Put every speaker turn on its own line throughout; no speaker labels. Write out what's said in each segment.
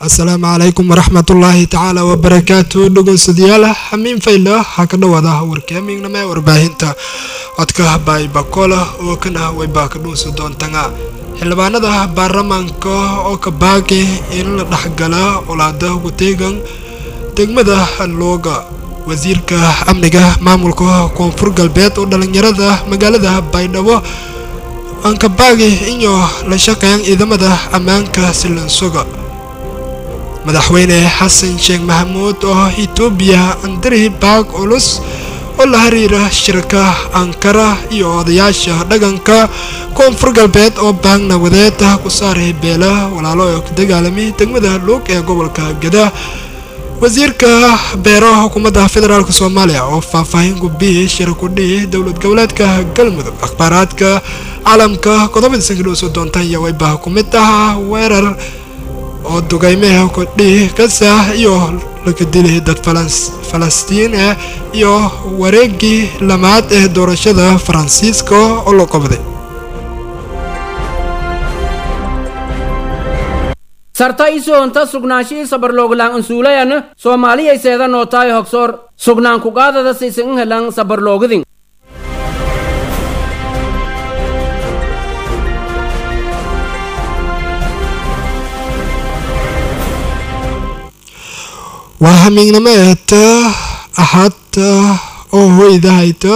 asalaamu calaykum waraxmatullaahi tacaala wabarakaatu dhegeystayaal xamiin fayla waxaa ka dhawaada warkaamingnama ee warbaahinta codka baybakola oo kana wayba ka dhuunsi doontanga xildhibaanada baarlamaanka oo ka baaqi in la dhexgala colaada wateegan degmada looga wasiirka amniga maamulka koonfur galbeed oo dhalinyarada magaalada baydhabo aan ka baaqi inyo la shaqeyn ciidamada ammaanka silansoga madaxweyne xasan sheekh maxamuud oo etoobiya andari baag culus oo la xiriira shirka ankara iyo odayaasha dhaqanka koonfur galbeed oo baag nabadeed ku saaray beela walaalo oo ka dagaalamay degmada luug ee gobolka gada wasiirka beeraha xukuumadda federaalk soomaaliya oo faahfaahin gudbiyay shir kudhihi dowlad goboleedka galmudug akhbaaraadka caalamka qodobada sankidhowso doontaan iyo wayba ku mid ah weerar oo dugaymeha kudhihi gaza iyo laga dilay dad falastiin ah iyo wareegii lamaad ee doorashada faransiiska oo la qabday
sarta isoonta sugnaanshii sabarlooglaan ansuulayan soomaaliyayseeda nootaay hogsoor sugnaan kuqaadada sisin helan sabarloogidin
waa hamiignamo eeta axad oo hoyda hayta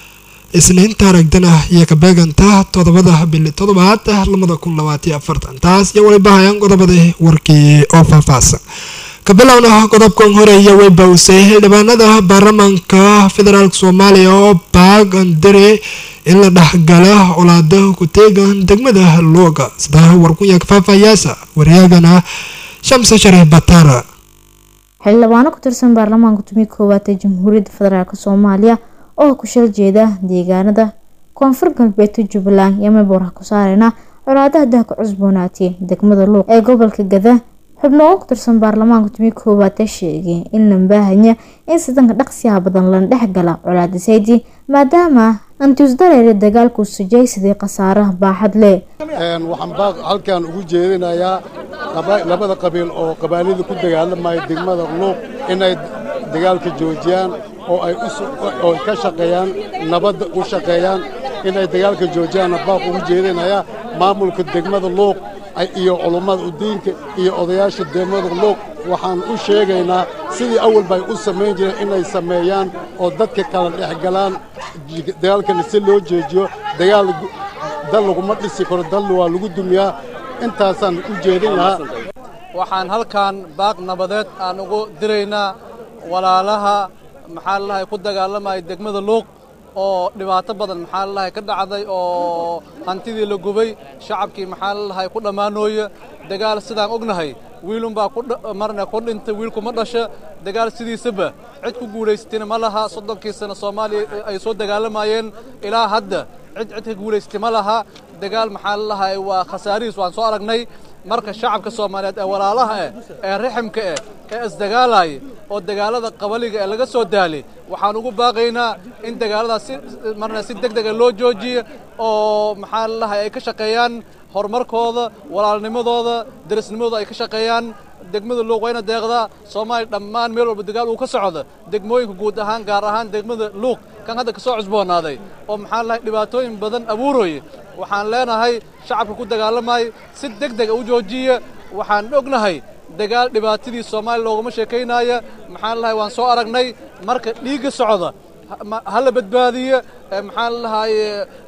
isniinta aragdana iyo ka beeganta toddobada bili toddobaad lamada kun labaatiyo afartan taas iyo waliba hayaan qodobadii warkii oo faahfaahsan ka bilowna qodobkan horeeya way bawsay xildhibaanada baarlamaanka federaalk soomaaliya oo baag andare in la dhexgala colaada ku-teegan degmada looga sida warkunya faahfaayaasa waryaagana shamse shariif bataara
xildhibaano ku tirsan baarlamaanka tumi koowaad ee jamhuuriyadda federaalk soomaaliya oo ku shal jeeda deegaanada koonfur galbeedka jubbaland iyo meelboorha ku saareyna colaadaha dahka cusboonaatay degmada luuq ee gobolka gada xubno oo ku tirsan baarlamaanka tumi koowaad ee sheegay in la baahanya in sidanka dhaqsiyaha badan lana dhexgala colaada saydi maadaama antiusdareere dagaalku sujaysadii khasaaraha baaxad leh
waxaan baaq halkan ugu jeedinayaa labada qabiil oo qabaanida ku dagaalamaya degmada luuq inay dagaalka joojiyaan oo ay oo ka shaqeeyaan nabadda u shaqeeyaan inay dagaalka joojiyaanna baaq ugu jeedinayaa maamulka degmada luuq iyo culummada udiinka iyo odayaasha degmada luuq waxaan u sheegaynaa sidii awal bay u samayn jireen inay sameeyaan oo dadka kala dhexgalaan dagaalkana si loo joojiyo dagaal dal laguma dhisi karo dal waa lagu dumiyaa intaasaan u jeedin lahaa
waxaan halkan baaq nabadeed aan ugu diraynaa walaalaha maxaa lalahay ku dagaalamaya degmada luuq oo dhibaato badan maxaa lalahay ka dhacday oo hantidii la gubay shacabkii maxaa lalahay ku dhammaanooya dagaal sidaan ognahay wiilunbaa marna ku dhintay wiilkuma dhasha dagaal sidiisaba cid ku guulaysatayna ma laha soddonkii sano soomaaliya ay soo dagaalamayeen ilaa hadda cid cid ka guulaystay ma laha dagaal maxaa lalahay waa khasaarihiis waan soo aragnay marka shacabka soomaaliyeed ee walaalaha eh ee riximka eh ee isdagaalaya oo dagaalada qabaliga ee laga soo daalay waxaan ugu baaqaynaa in dagaaladaas si marna si deg dega loo joojiyo oo maxaa lalahay ay ka shaqeeyaan horumarkooda walaalnimadooda darisnimadooda ay ka shaqeeyaan degmada luuq wayna deeqdaa soomaaliya dhammaan meel walba dagaal uu ka socdo degmooyinka guud ahaan gaar ahaan degmada luuq kan hadda ka soo cusboonaaday oo maxaa lahay dhibaatooyin badan abuurooye waxaan leenahay shacabka ku dagaalamaya si deg dega u joojiya waxaan ognahay dagaal dhibaatadii soomaaliya looguma sheekaynaya maxaan lahay waan soo aragnay marka dhiigga socda ha la badbaadiyo maxaan lahaye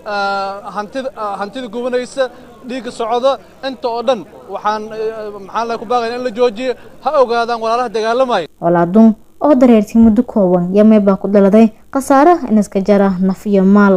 hantida hantida gubanaysa dhiigga socda inta oo dhan waxaan maxaan lahay ku baaqayna in la joojiyo ha ogaadaan walaalaha dagaalamaya
colaadun oo dareertay muddo kooban iyo meebaa ku dhaladay khasaare inaska jara naf iyo maal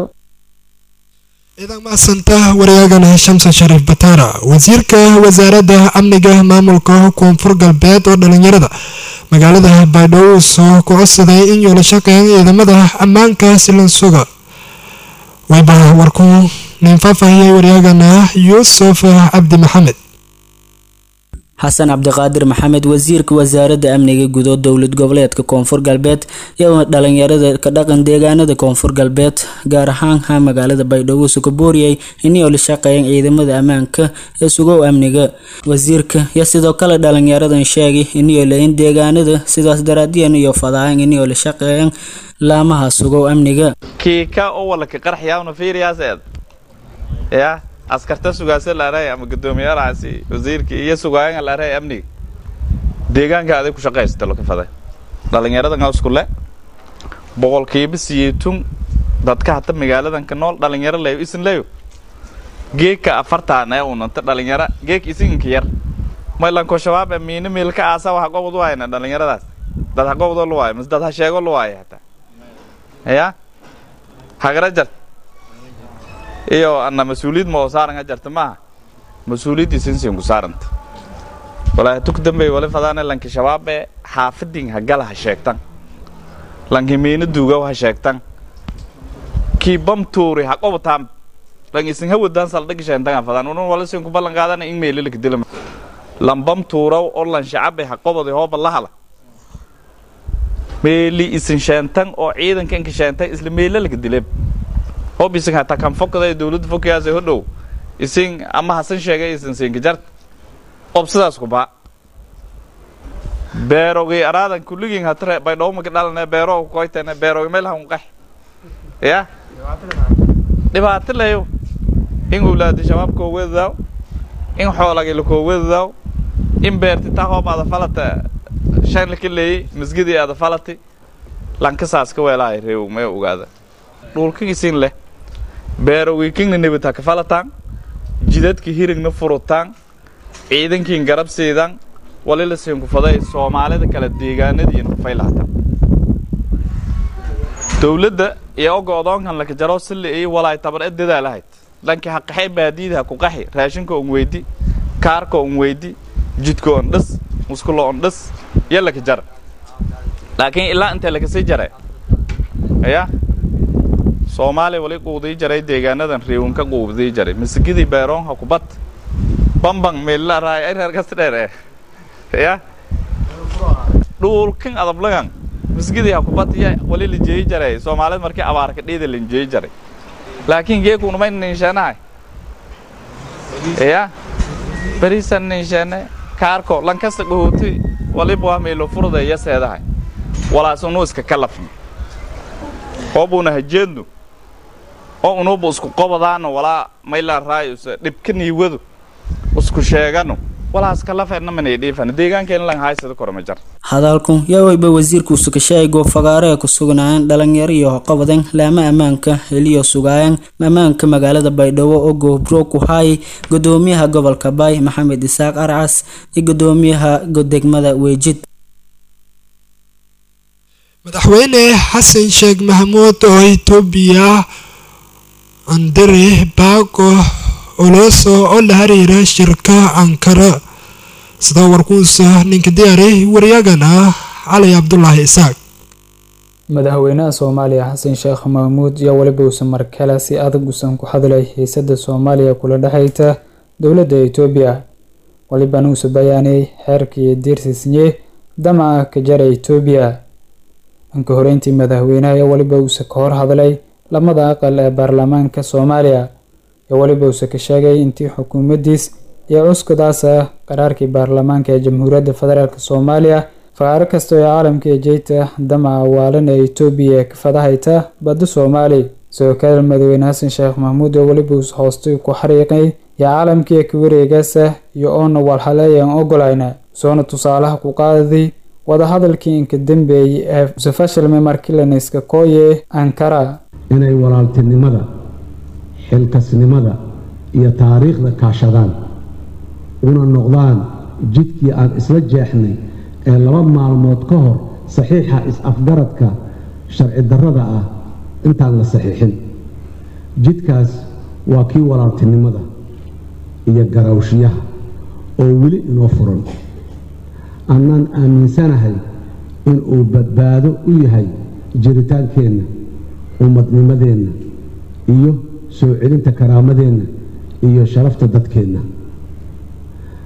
ciidan macsanta waryaagana shamse shariif bataara wasiirka wasaaradda amniga maamulka koonfur galbeed oo dhalinyarada magaalada baydhabo soo ku codsaday in yoola shaqeyn ciidamada ammaanka silansuga wayba warku nin faahfaahiyey waryaagana yuusuf cabdi maxamed
xasan cabdiqaadir maxamed wasiirka wasaaradda amniga gudo dowlad goboleedka koonfur galbeed iyo dhalinyarada ka dhaqan deegaanada koonfur galbeed gaar ahaan ha magaalada baydhabo sukabooriyay inay la shaqeeyeen ciidamada ammaanka ee sugow amniga wasiirka iyo sidoo kale dhalinyaradan sheegay inay leeyiin deegaanada sidaas daraadiyan iyo fadaayan inay la shaqeeyeen laamaha sugow amniga
kiika oo walka qarxiyawna fiiriyaaseed ya askarta sugaasa laaray ama guddoomiyaalaasi wasiirka iyo sugaayanga laaray amniga deegaanka aday ku shaqaysta lo ka faday dhalinyaradan iskule boqolkiiba siyeetun dadka hata magaaladan ka nool dhalinyaro leyo isin leyo geegka afartaan ee unanta dhalinyaro geeg isinka yar maylanko shabaab ee miina meelka aasa waxa gobod u hayna dhalinyaradaas dad ha gobodoo lu waayo mise dad ha sheego lu waayo hataa ya hagara jart iyo ana mas-uuliyad ma oo saaran ha jarta maaha mas-uuliyadii sinsin ku saaranta walaahi tuk dambey wali fadaane lanki shabaabe xaafidin ha gala ha sheegtan lanki miina duugaw ha sheegtan kii bam tuuri ha qobataan lan isin ha wadaan saldhigi sheentanga fadaan unun wala sin ku ballan qaadana in meelilika dila lan bam tuuraw oo lan shacabe ha qobodi hooba la hala meeli isin sheentan oo ciidanka inka sheentay isla meelalika dileb hob isin hataa kan fokada dowladda fokayaas hodhow isin ama hasan sheegay isin siinka jart ob sidaas ku baa beerogii araadan kulligin hatre baydhowmaka dhalane beero koytene beerogi meel han qax ya dhibaato leyo in ulaadi shabaab koo wedadaaw in xoolagi lakoo wedadaaw in beerti taa hoob ada falata shan laka leeyey masgidii ada falati lankasaas ka weelahay reew may ogaada dhulkan isin leh beerowikingna nebita ka falataan jidadka hirigna furutaan ciidankiin garab siidan wali la siin kufaday soomaalida kale deegaanadiin kufay lahatan dowladda iyo oga odoonkan laka jaro sili iyo walaay tabar e dadaalahayd dhanki ha qaxay baadiyada ha ku qaxi raashinka on weydi kaarka on weydi jidka on dhis muskulo on dhis iyo laka jar laakiin ilaa intee lakasii jare ya soomaaliya wali quudii jaray deegaanadan riiwanka quudii jaray masigidii beeroon ha kubad bambang meella raay ay reer kasta dheer eh ya dhulkan adablagan masigidii ha kubad ya wali la jeeyi jaray soomaalida markii abaarka dhiida la jeeyi jaray laakiin geekuna may ninshaanahay ya berisan ninshaane kaarko lankasta dhahooti waliba waa meelo furda iyo seedahay walaas unu iska kalafno hoobuna hajeedno oo unuuba isku qobadaano walaa mayla raayus dhibka niiwadu isku sheegano walaas kalafeedna manay dhiifan deegaankeena lan haysada korma jar
hadalku yaa weyba wasiirku sukashaay goofagaaree ku sugnaayeen dhalinyaro iyo hoqobadan laama ammaanka heliyo sugaayeen ammaanka magaalada baydhabo oo goobro ku haayay gudoomiyaha gobolka baay maxamed isaaq arcas iyo gudoomiyaha degmada weejid
madaxweyne xasan sheekh maxamuud oo itoobiya andare baago oloso oo la xiriira shirka ankara sida warkuusa ninka diyaari waryagana cali cabdulaahi isaaq
madaxweynaha soomaaliya xasan sheekh maxamuud iyo weliba uusan markale si adag usan ku hadlay xiisada soomaaliya kula dhexayta dowladda itoobiya walibana uusa bayaanay xeerka iyo diirsiisnye damaca ka jara itoobiya anka horeyntii madaxweynaha iyo weliba uusa ka hor hadlay lamada aqal ee baarlamaanka soomaaliya iyo weliba uusa ka sheegay intii xukuumaddiis iyo cuskadaas ah qaraarkii baarlamaanka ee jamhuuriyadda federaalk soomaaliya faqaaro kasta oo caalamka ee jeyta damaca waalan ee itoobiya ee ka fadahayta badda soomaali sidoo kale madaxweyne xasan sheekh maxamuud oo weliba uus hoostay ku xariiqay iyo caalamkii ee ka wareegaasa iyo oona walhaleeyaan ogolayna soona tusaalaha ku qaaday wadahadalkii inka dambeeyey ee musafashilme markilanayska kooye ankara
inay walaaltinimada xilkasnimada iyo taariikhda kaashadaan una noqdaan jidkii aan isla jeexnay ee laba maalmood ka hor saxiixa is-afgaradka sharci darrada ah intaan la saxiixin jidkaas waa kii walaaltinimada iyo garawshiyaha oo weli inoo furan annaan aaminsanahay inuu badbaado u yahay jiritaankeenna ummadnimadeenna iyo soo celinta karaamadeenna iyo sharafta dadkeenna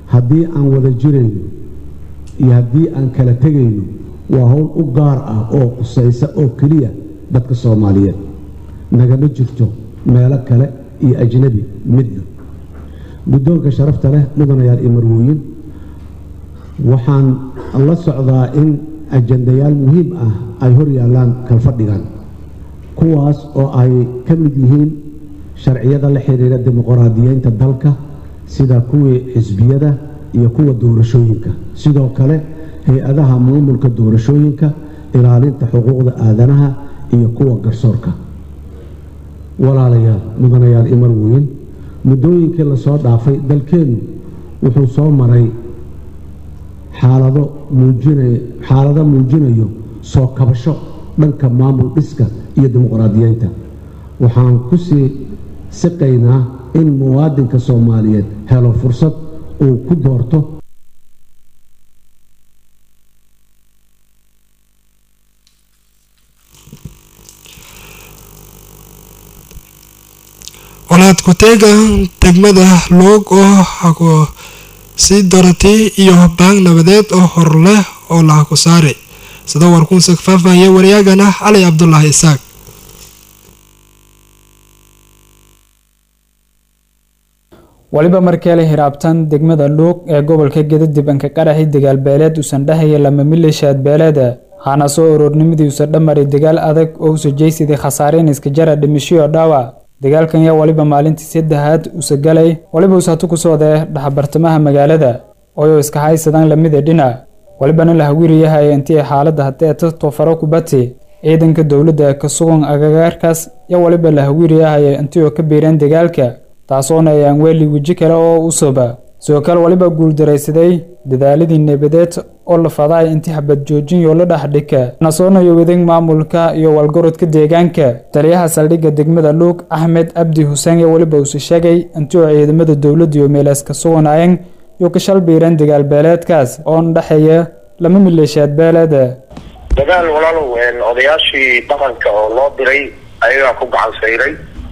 haddii aan wada jirayno iyo haddii aan kala tegayno waa howl u gaar ah oo qusaysa oo keliya dadka soomaaliyeed nagama jirto meelo kale iyo ajnabi midna guddoonka sharafta leh mudanayaal iyo marwooyin waxaan la socdaa in ajandayaal muhiim ah ay hor yaallaan kalfadhigan kuwaas oo ay ka mid yihiin sharciyada la xidhiira dimuqraadiyeynta dalka sida kuwii xisbiyada iyo kuwa doorashooyinka sidoo kale hay-adaha maamulka doorashooyinka ilaalinta xuquuqda aadanaha iyo kuwa garsoorka walaalayaal mudanayaal iyo marwooyin muddooyinkii lasoo dhaafay dalkeennu wuxuu soo maray xaalado muujinaya xaalado muujinayo soo kabasho dhanka maamul dhiska iyo dimuqraadiyeynta waxaan ku sii siqaynaa in muwaadinka soomaaliyeed helo fursad uu ku doorto
walaad ku-teega degmada luug oo sii doratay iyo baang nabadeed oo hor leh oo laha ku saari sida warkuunsa faahfaahiyay waryaagana cali cabdulaahi isaaq
waliba markeele hiraabtan degmada luuq ee gobolka gedadib anka qaraxi dagaal beeleed usan dhahaya lama milishaad beeleeda hana soo ururnimadii usa dhamari dagaal adag oo usa jeysidii khasaareen iska jara dhimishiyo dhaawac dagaalkan yaa waliba maalintii saddexaad usa galay waliba usatu ku soodee dhaxbartamaha magaalada ooyo iska haysadaan lamida dhinac walibana la hawiriyahaya intii xaaladda haddee tato faro kubati ciidanka dowladda ka sugan agagaarkaas yaa waliba la hawiriyahaya intii oo ka biireen dagaalka taasoona ayaan weeli weji kale oo u soba sidoo kale waliba guuldaraysaday dadaaladii nabadeed oo la faday intii xabad joojin yoo la dhexdhika nasoonayo wadeeg maamulka iyo walgorodka deegaanka taliyaha saldhigga degmada luug axmed abdi xuseen iyo weliba uuse sheegay intii oo ciidamada dowladda iyo meelaas ka suganaayeen iyo ka shal biireen dagaal beeleedkaas oo dhexeeya lama maleeshiyaad beeleeda
dagaal walaalow odayaashii dhaqanka oo loo diray ayagaa ku gacan sayray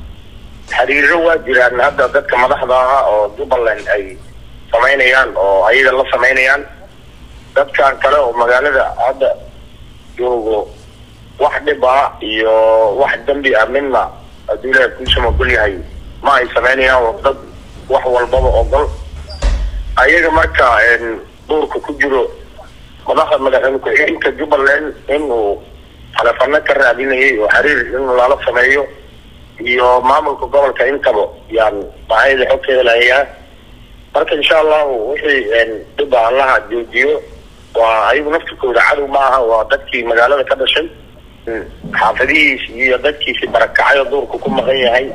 xiriiro waa jiraan hadda dadka madaxda ah oo jubbaland ay samaynayaan oo ayaga la samaynayaan dadkan kale oo magaalada hadda joogo wax dhib ah iyo wax dembi ah midna hadduu ilaahay kuusama ogol yahay ma ay samaynayaan waa dad wax walbaba ogol ayaga marka duurka ku jiro madaxda madaxweyne ku-xigeenka jubbaland inuu taleefano ka raadinayay oo xiriir in lala sameeyo iyo maamulka gobolka intaba yaan bahayda xogteeda lahayaa marka insha allahu wixii dhiba allaha joojiyo waa ayagu naftirkooda cadow ma aha waa dadkii magaalada ka dhashay xaafadihiis iyo dadkiisi barakacay oo duurka ku maqan yahay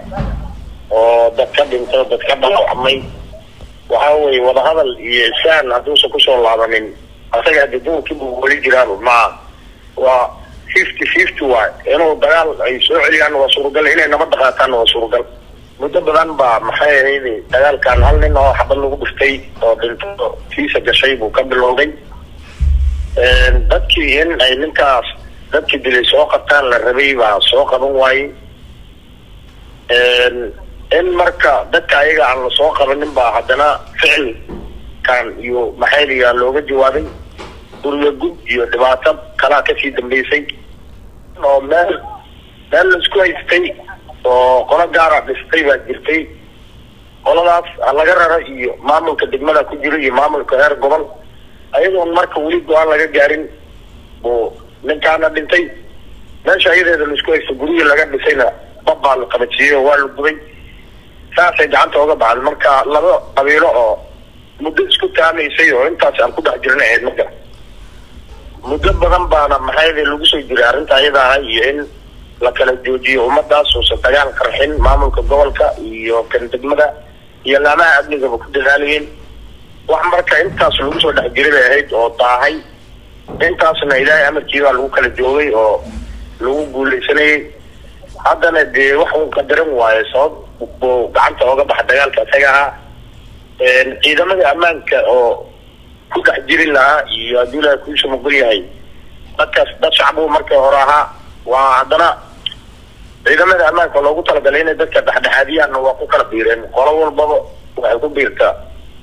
oo dad ka dhintay dad ka dhaawacmay waxa weye wadahadal iyo isaan hadduusan kusoo laabanin asaga hadii duurkiibu weli jiraan ma waa fifty fifty waay inuu dagaal ay soo celiyaan waa suuragal inay nabadda qaataan waa suuragal muddo badan baa maxay ahayd dagaalkan hal nin oo xabad lagu dhiftay oo dhinto fiisa gashay buu ka bilowday dadkii in ay ninkaas dadkii dilay soo qabtaan la rabay baa soo qaban waaye in marka dadka ayaga aan la soo qabanin baa haddana ficilkan iyo maxayliga looga jawaabay guriga gud iyo dhibaato kalaa kasii dambeysay oo meel meel laisku haystay oo qolo gaara dhistay baa jirtay qoladaas laga raro iyo maamulka degmada ku jiro iyo maamulka reer gobol ayadoon marka weli go-aan laga gaarin buu ninkaana dhintay meesha ayadeeda laisku haysto gurigii laga dhisayna bab baa la qabajiyey oo waa la gubay saasay gacanta oga baxday marka laba qabiilo oo muddo isku taamaysay oo intaas aan ku dhex jirna ahayd marka muddo badan baana maxayada lagu soo jiray arrinta ayada ah iyo in la kala joojiyo ummadaas uusan dagaal qarxin maamulka gobolka iyo kan degmada iyo laamaha amnigaba ku dadaalayeen wax marka intaas lagu soo dhex jiray bay ahayd oo daahay intaasna ilaahay amarkii baa lagu kala joogay oo lagu guuleysanayay haddana dee wax uu qadaran waayo sabab buu gacanta ooga baxa dagaalka isaga ahaa ciidamada ammaanka oo ku dhex jiri lahaa iyo hadduu ilaahay kuusa mogol yahay dadkaas dad shacbuu markii hore ahaa waa haddana ciidamada ammaanka loogu talagalay inay dadka dhexdhexaadiyaanna waa ku kala biireen qolo walbaba waxay ku biirtaa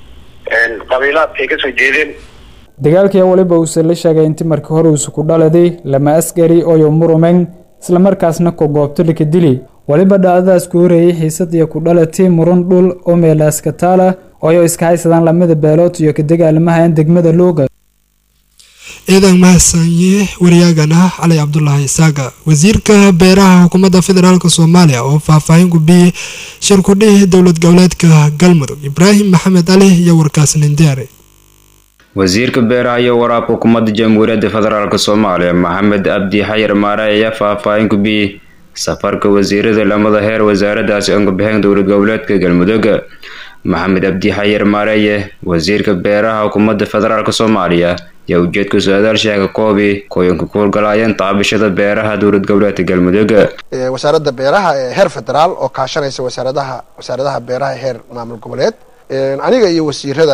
qabiilaadka ay kasoo jeedeen
dagaalkii waliba uuse la sheegay intii markii hore uusu ku dhaladay lama askari oyo murumeng islamarkaasna ku goobto lika dili waliba dhacdadaas ku horeeyey xiisad iyo ku dhalatay murun dhul oo meelaaska taala ooyo iska haysadaan lamida beelood iyo ka dagaalamahayan degmada looga
ciidan mahadsanye waryaagana cali cabdulaahi isaaga wasiirka beeraha xukuumadda federaalk soomaaliya oo faahfaahin gubiyey shirkudhihii dowlad goboleedka galmudug ibraahim maxamed cali iyo warkaas nindiare
wasiirka beeraha iyo waraabka xukuumadda jamhuuriyadda federaalk soomaaliya maxamed abdi xayar maare ayaa faahfaahin gubiyey safarka wasiirada lamada heer wasaaradaasi angabixeen dowlad goboleedka galmudug maxamed abdi xayar maareye wasiirka beeraha xukuumadda federaalk soomaaliya ayaa ujeedka su-aadaal sheega koobi kooyanka ku howlgalaayeen taabashada beeraha dowlad goboleedka galmudug
wasaaradda beeraha ee heer federaal oo kaashanaysa wasaaradaha wasaaradaha beeraha heer maamul goboleed aniga iyo wasiirada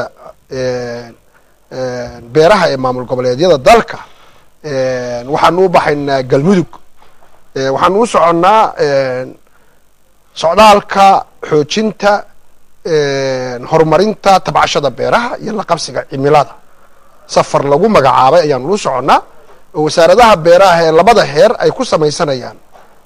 beeraha ee maamul goboleedyada dalka waxaanu u baxaynaa galmudug waxaanu u soconnaa socdaalka xoojinta horumarinta tabcashada beeraha iyo la qabsiga cimilada safar lagu magacaabay ayaanu u soconnaa oo wasaaradaha beeraha ee labada heer ay ku samaysanayaan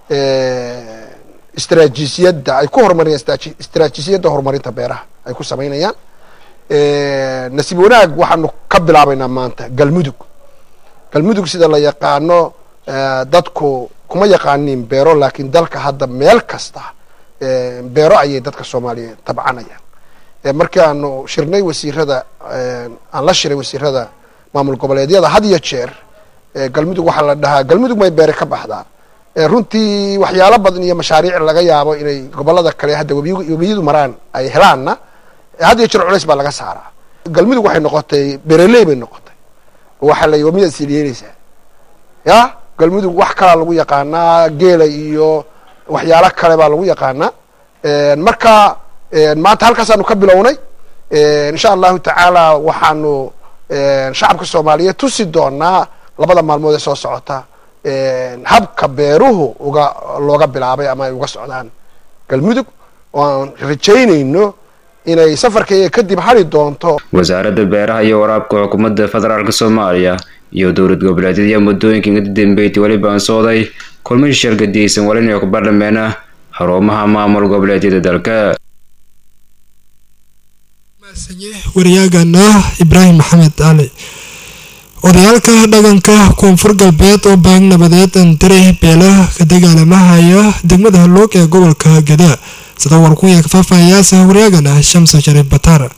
istraatiijiyadda ay ku horumarinayaan istraatiijiyadda horumarinta beeraha ay ku samaynayaan nasiib wanaag waxaanu ka bilaabaynaa maanta galmudug galmudug sida la yaqaano dadku kuma yaqaanin beero laakiin dalka hadda meel kasta beero ayay dadka soomaaliyeed tabcanayaan markii aanu shirnay wasiirada aan la shiray wasiirada maamul goboleedyada had iyo jeer galmudug waxaa la dhahaa galmudug may beere ka baxdaa runtii waxyaalo badan iyo mashaariic laga yaabo inay gobolada kale hadda webiyadu maraan ay helaanna had iyo jeer culays baa laga saaraa galmudug waxay noqotay bereley bay noqotay waxaa la wamiyaad siiliyeynaysaa ya galmudug wax kalaa lagu yaqaanaa geela iyo waxyaalo kale baa lagu yaqaanaa marka maanta halkaasaanu ka bilownay insha allahu tacaala waxaanu shacabka soomaaliyeed tusi doonaa labada maalmood ee soo socota habka beeruhu uga looga bilaabay ama ay uga socdaan galmudug oo aan rajaynayno inay safarkayga kadib hari doonto
wasaaradda beeraha iyo waraabka xukuumadda federaalk soomaaliya iyo dowlad goboleedyada muddooyinka inka dambeeytay weliba aan sooday kulmay shargadiyeysan walinayo ku baarlameena xarumaha maamul goboleedyada dalka
waryaagana ibraahim maxamed cali odayaalka dhaqanka koonfur galbeed oo baang nabadeed antare beelaha ka dagaalamahaya degmada halloog ee gobolka gadaa sida warkuya ka faahfaahayaasa waryaagana shamsa shariif bataara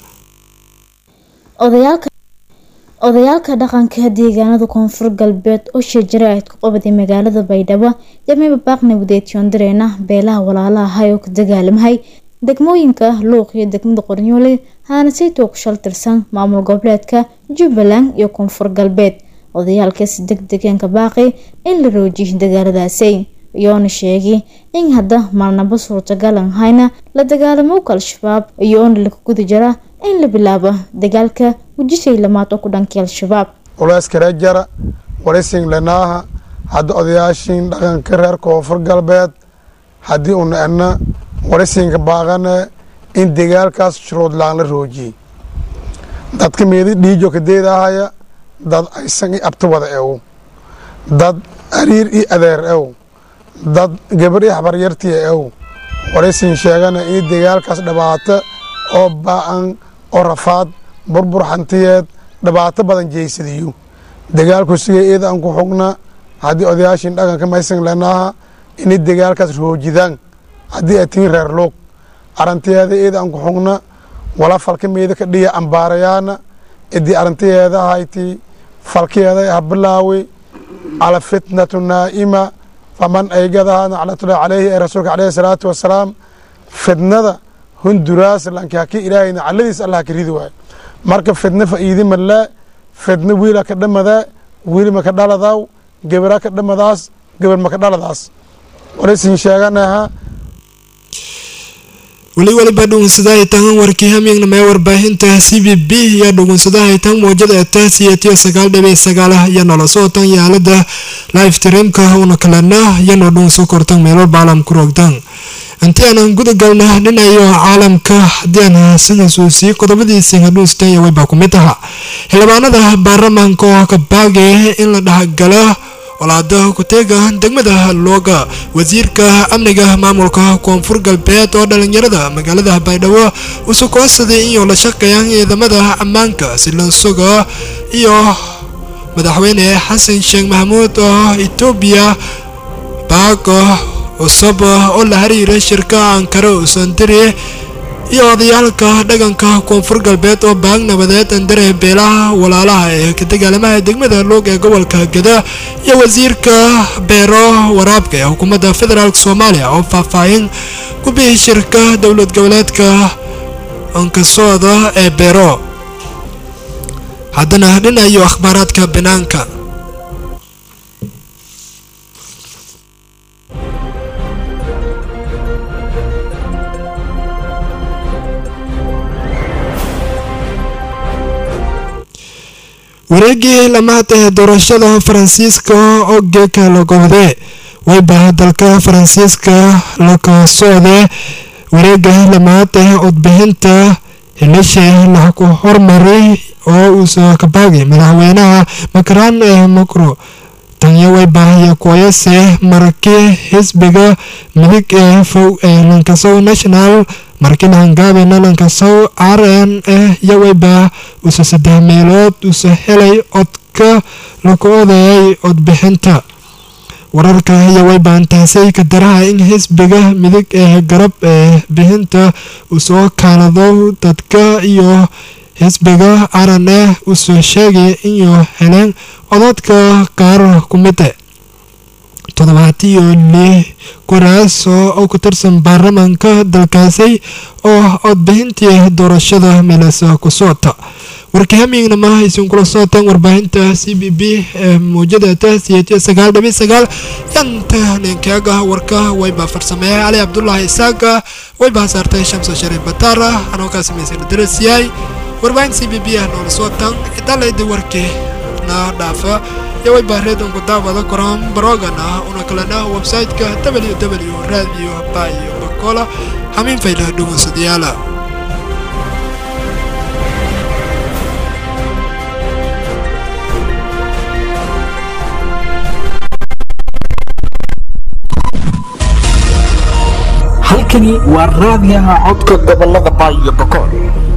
odayaalka dhaqanka deegaanada koonfur galbeed oo shajare ayd ku qabaday magaalada baydhabo yamiba baaq nabadeed yoondareena beelaha walaalaha oo ka dagaalamahay degmooyinka luuq iyo degmada qornyoole haana saytoo ku shaltirsan maamul goboleedka jubbaland iyo koonfur galbeed odayaalkaasi deg degeenka baaqi in la roojiyo dagaaladaasi iyoona sheegay in hadda maalnaba suurtagalan hayna la dagaalamowka al-shabaab iyoona laga guda jira in la bilaabo dagaalka wejishay lamaad oo ku dhankii al-shabaab
culeyskare jara warisin lenaaha hadda odayaashiin dhaqanka reer koonfur galbeed haddii una edna warisinka baaqane in dagaalkaas shuruudlaan la roojiyey dadka meedi dhiijo kadeedahaya dad aysan i abti wada ew dad ariir i adeer ew dad gabar i habaryartiya ew warisin sheegana in dagaalkaas dhibaato oo ba-an oo rafaad burbur hantiyeed dhibaato badan jeysadiyo dagaalku siga eeda aan ku xugna haddii odayaashin dhaqanka maysan lenaaha inay dagaalkaas roojidaan haddii ay tihin reer luug arantiyeeda eeda aan ku xugna wala falka meeda ka dhiya ambaarayaana idii arantiyeeda ahayti falkeeda ha bilaawi cala fitnatu naa'ima faman aygadaha naclatullahi caleyhi ee rasuulka caleyhi salaatu wasalaam fitnada hunduraas lankaki ilaahay nacladiis allah ka ridi waayo marka fidna fa'iidi malee fidna wiila ka dhamadee wiil maka dhaladaw gebera ka dhamadaas geber maka dhaladaas warisin sheeganaha
weli weliba dhugunsadahay tan warkii hamiignamee warbaahinta c b b iyo dhugunsadahay tan muujada eta siyatiyo sagaal dhibic sagaal iyo nolosoo tan yaalada live streamka una kalena iyanoo dhugunso kortan meelo baalam ku roogtan intii aanan guda galna dhinayo caalamka haddii aan sidaasuu sii qodobadiisii hadhuunstan waybaa ku mid aha xildhibaanada baarlamaanka oo ka baagaya in la dhexgala walaada ku-teega degmada looga wasiirka amniga maamulka koonfur galbeed oo dhalinyarada magaalada baydhabo usu koodsaday inuu la shaqeeyaan ciidamada ammaanka silansuga iyo madaxweyne xasan sheekh maxamuud oo etoobiya baaga cusub oo la xiriira shirka ankara usandiri iyo odayaalka dhaganka koonfur galbeed oo baag nabadeed andare beelaha walaalaha ee ka dagaalamaha degmada loog ee gobolka gada iyo wasiirka beero waraabka ee xukuumadda federaalk soomaaliya oo faahfaahin ku bixi shirka dowlad goboleedka ankasooda ee beero haddana dhinayo akhbaaraadka banaanka wareegii lamaad ee doorashada faransiiska oo geeka la gobde wayba dalka faransiiska laka socde wareega lamaad ee codbixinta hilisha la ku hormaray oo uusa kabaagay madaxweynaha macron ee macro tanya wayba kooyase markii xisbiga midig ee fow ee lankasow national markina hangaabina lankasow r n e yawayba usa saddex meelood usa helay codka laku odayay codbixinta wararka yawayba intaasay ka daraha in xisbiga midig ee garab ee bixinta usoo kaalado dadka iyo xisbiga r n e usoo sheegay inuu heleen cododka qaar ku mide toddobaatiyo lix kuraas oo ku tirsan baarlamaanka dalkaasi oo codbixintii doorashada meelasa ku socota warkii hamiignama isinkula socotaan warbaahinta c b b ee muujada tahsiyatiyo sagaal dhibic sagaal yanta ninkeega warka wayba farsameeye cali cabdulaahi isaaga wayba saartay shamso shariif bataara anoo kaa samaysana darasyahay warbaahinta c b b ah noola socotaan idalayda warkii na dhaafa yawayba reedonku daawada koran barogana una kalena website-ka ww radio bayo bakola hamiin fayla dhugunsadayaala
halkani waa raadiyaha codka gobolada baayo bakool